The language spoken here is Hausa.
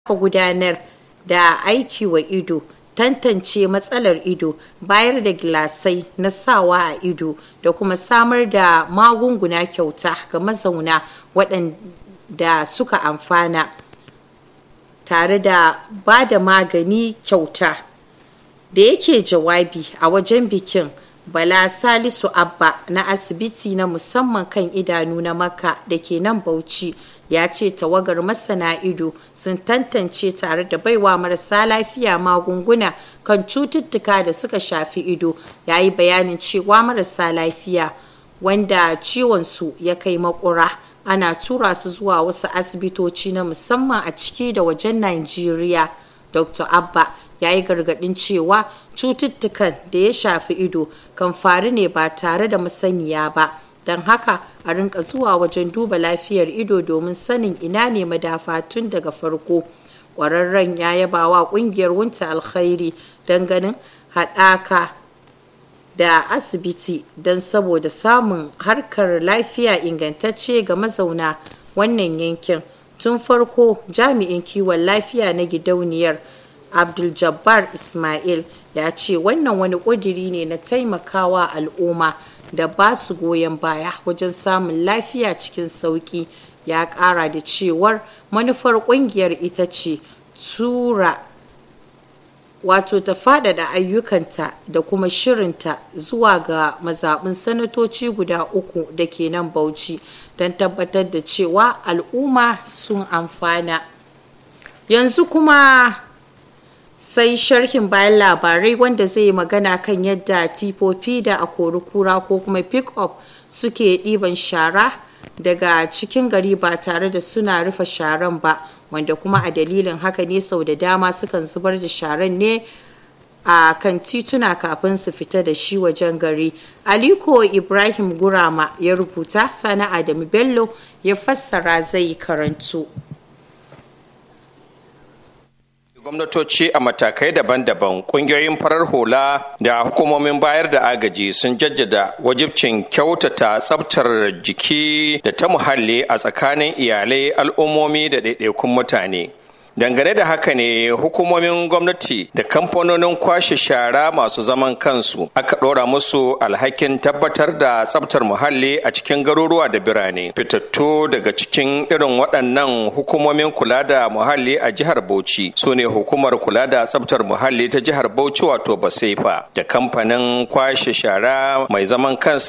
aka gudanar da aiki wa ido tantance matsalar ido bayar da gilasai na sawa a ido da kuma samar da magunguna kyauta ga mazauna waɗanda suka amfana tare da ba da magani kyauta da yake jawabi a wajen bikin bala salisu abba na asibiti na musamman kan idanu na maka da ke nan bauchi ya ce tawagar masana ido sun tantance tare da baiwa marasa lafiya magunguna kan cututtuka da suka shafi ido ya yi bayanin cewa marasa lafiya wanda ciwonsu ya kai makura ana tura su zuwa wasu asibitoci na musamman a ciki da wajen Najeriya. Dr. Abba ya yi gargadin cewa cututtukan da ya shafi ido kan faru ne ba tare da masaniya ba. Don haka a rinka zuwa wajen duba lafiyar ido domin sanin ina ne madafa tun daga farko. Ƙwararren ya yaba wa ƙungiyar wunta alkhairi don ganin haɗaka da asibiti don saboda samun harkar lafiya ingantacce ga mazauna wannan yankin tun farko jami'in kiwon lafiya na gidauniyar abdul jabbar ismail ya ce wannan wani ƙudiri ne na taimakawa al'umma da ba su goyon baya wajen samun lafiya cikin sauƙi ya ƙara da cewar manufar ƙungiyar ita ce tura wato ta faɗaɗa ayyukanta da kuma shirinta zuwa ga mazaɓin sanatoci guda uku da ke nan bauchi don tabbatar da cewa al'umma sun amfana yanzu kuma sai sharhin bayan labarai wanda zai yi magana kan yadda tifofi da a kura ko kuma pick-up suke ɗiban shara daga cikin gari ba tare da suna rufe sharan ba wanda kuma a dalilin haka ne sau da dama sukan zubar da sharan ne a kan tituna kafin su fita da shi wajen gari aliko ibrahim gurama ya rubuta sana adamu bello ya fassara zai karantu gwamnatoci a matakai daban-daban kungiyoyin farar hula da hukumomin bayar da agaji sun jaddada wajibcin kyautata tsabtar jiki da ta muhalli a tsakanin iyalai al'ummomi da ɗaiɗaikun mutane dangane da haka ne hukumomin gwamnati da kamfanonin kwashe shara masu zaman kansu aka ɗora musu alhakin tabbatar da tsabtar muhalli a cikin garuruwa da birane fitattu daga cikin irin waɗannan hukumomin kula da muhalli a jihar bauchi su ne hukumar kula da tsabtar muhalli ta jihar bauchi wato basefa da kamfanin kwashe shara mai zaman kansa